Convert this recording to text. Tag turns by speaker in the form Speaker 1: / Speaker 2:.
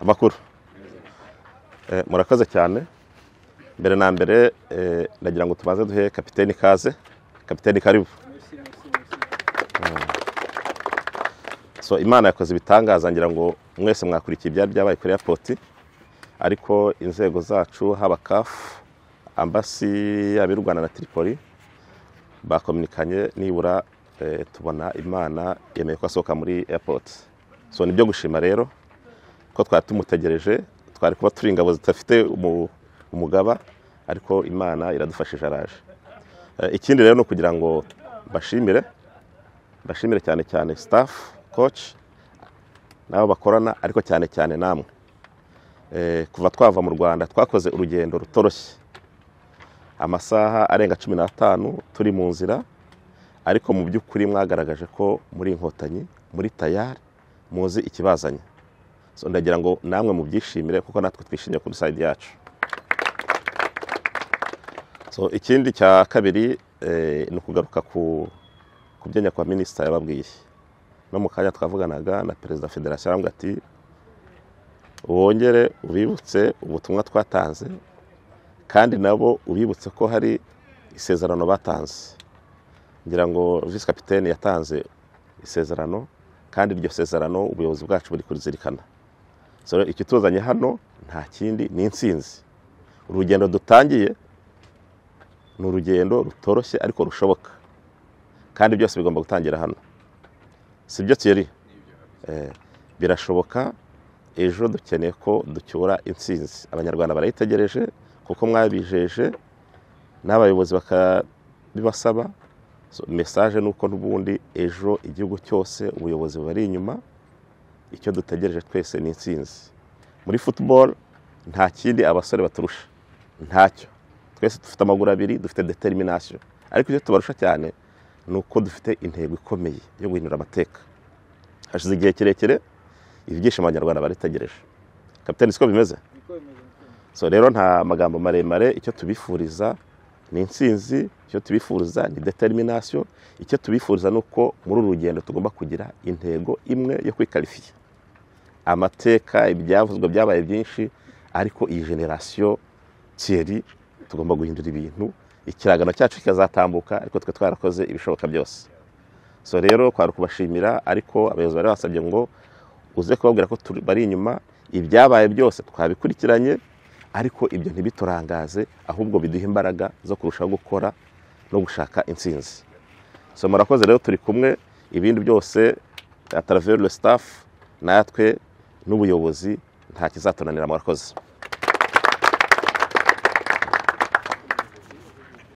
Speaker 1: amakuru murakoze cyane mbere na mbere ndagira ngo tubanze duhe kapiteni ikaze kapiteni karibu so imana yakoze ibitangaza ngira ngo mwese mwakurikiye ibyari byabaye kuri airport ariko inzego zacu haba kafu ambasi yaba y'u rwanda na tiripoli bakominikanye nibura eh, tubona imana yemeye ko asohoka muri airport so ni byo gushima rero ko twari tumutegereje twari kuba turi ingabo zidafite umu- umugaba ariko imana iradufashije araje Eh, ikindi rero ni ukugira ngo mbashimire mbashimire cyane cyane staff coach n'abo bakorana ariko cyane cyane namwe Eh, kuva twava mu rwanda twakoze urugendo rutoroshye amasaha arenga cumi n'atanu turi mu nzira ariko mu by'ukuri mwagaragaje ko muri inkotanyi muri tayari muzi ikibazanye so ndagira ngo namwe mubyishimire kuko natwe twishimiye kuri sayidi yacu so ikindi cya kabiri eh, ni ukugaruka ku ku byo nyakubahwa minisita yababwiye no mu kanya twavuganaga na perezida wa federasiyo arambwira ati wongere ubibutse ubutumwa twatanze kandi nabo ubibutse ko hari isezerano batanze ngira ngo visi kapitene yatanze isezerano kandi iryo sezerano ubuyobozi bwacu buri kurizirikana So rero ikituzanye hano nta kindi ni insinzi urugendo dutangiye ni urugendo rutoroshye ariko rushoboka kandi byose bigomba gutangira hano si byo Thierry Eh, birashoboka ejo dukeneye ko ducyura intsinzi abanyarwanda barayitegereje kuko mwabijeje n'abayobozi bakabibasaba So, mesaje ni uko n'ubundi ejo igihugu cyose ubuyobozi bubari inyuma icyo dutegereje twese ni intsinzi muri football nta kindi abasore baturusha ntacyo twese dufite amaguru abiri dufite determination ariko icyo tubarusha cyane ni uko dufite intego ikomeye yo guhindura amateka hashize igihe kirekire ibyishimo abanyarwanda baritegereje kapitani siko bimeze so rero nta magambo maremare icyo tubifuriza ni intsinzi icyo tubifuriza ni determination icyo tubifuriza ni uko muri uru rugendo tugomba kugira intego imwe yo kwikarifiya amateka ibyavuzwe byabaye byinshi ariko iyi generasiyo Thierry tugomba guhindura ibintu ikiragano cyacu kikazatambuka ariko twe twarakoze ibishoboka byose so rero kwari kubashimira ariko abayobozi bari basabye ngo uze kubabwira ko turi- bari inyuma ibyabaye byose twabikurikiranye ariko ibyo ntibiturangaze ahubwo biduha imbaraga zo kurushaho gukora no gushaka intsinzi so murakoze rero turi kumwe ibindi byose ataraver le staff natwe n'ubuyobozi nta kizatunanira murakoze